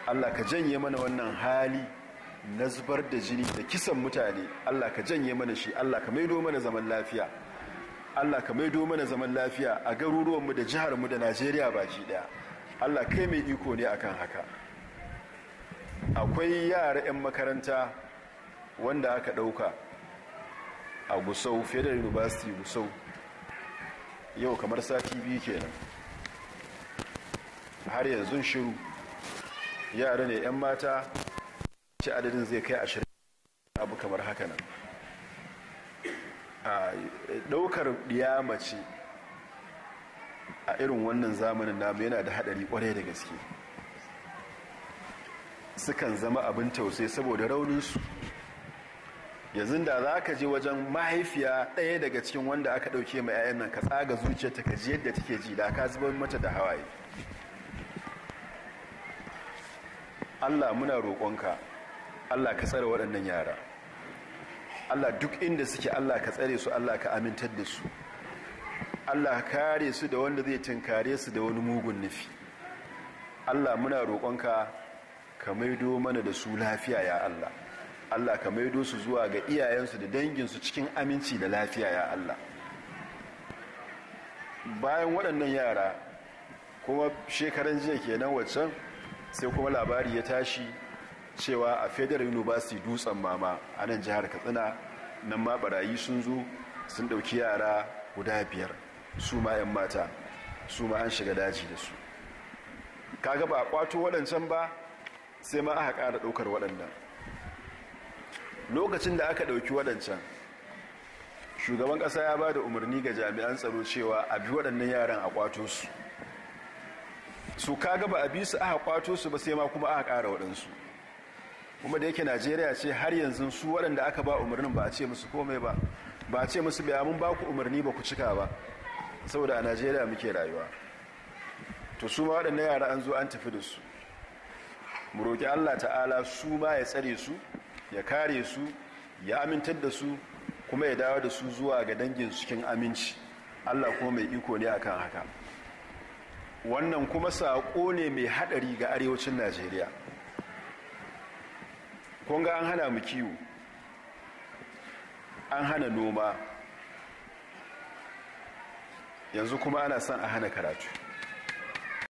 allah ka janye mana wannan hali na zubar da jini da kisan mutane allah ka janye mana shi allah ka maido mana zaman lafiya allah ka maido mana zaman lafiya a garuruwanmu da jiharmu da najeriya baki daya allah kai mai iko ne akan haka akwai yara 'yan makaranta wanda aka ɗauka a gusau federal university gusau yau kamar sati biyu kenan har yanzu shiru yara ne 'yan mata ci adadin zai kai ashirin abu kamar haka nan a ɗaukar mace a irin wannan zamanin namu yana da haɗari ƙwarai da gaske sukan zama abin tausai saboda rauninsu yanzu da za ka je wajen mahaifiya ɗaya daga cikin wanda aka ɗauke mai 'ya'yan nan ka tsaga zuciyarta ka ji yadda take ji da ka zubar mata da hawaye allah muna roƙonka allah ka tsare waɗannan yara allah duk inda suke allah ka tsare su allah ka amintar da su allah kare su da wanda zai tunkare su da wani mugun nufi allah muna roƙonka ka maido mana da su lafiya ya allah Allah ka maido su zuwa ga iyayensu da danginsu cikin aminci da lafiya ya Allah bayan waɗannan yara kuma shekaran jiya kenan waccan sai kuma labari ya tashi cewa a federal university dutsen mama a nan jihar katsina nan ma barayi sun zo sun ɗauki yara guda biyar su ma 'yan mata su ma an shiga daji da su kaga ba a kwato waɗancan ba sai ma aka ƙara ɗaukar waɗannan lokacin da aka ɗauki waɗancan shugaban ƙasa ya ba da umarni ga jami'an tsaro cewa a bi waɗannan yaran a kwato su su kaga ba a bi su aka kwato su ba sai ma kuma aka ƙara waɗansu kuma da yake najeriya ce har yanzu su waɗanda aka ba umarnin ba a ce musu komai ba ba a ce musu biya mun ba ku umarni ba ku cika ba saboda a najeriya muke rayuwa to su ma waɗannan yara an zo an tafi da su mu roƙi allah ta'ala su ma ya tsare su ya kare su ya amintar da su kuma ya dawo da su zuwa ga dangin cikin aminci allah kuma mai iko ne akan haka wannan kuma saƙo ne mai haɗari ga arewacin najeriya kunga an hana mu kiwo an hana noma yanzu kuma ana son a hana karatu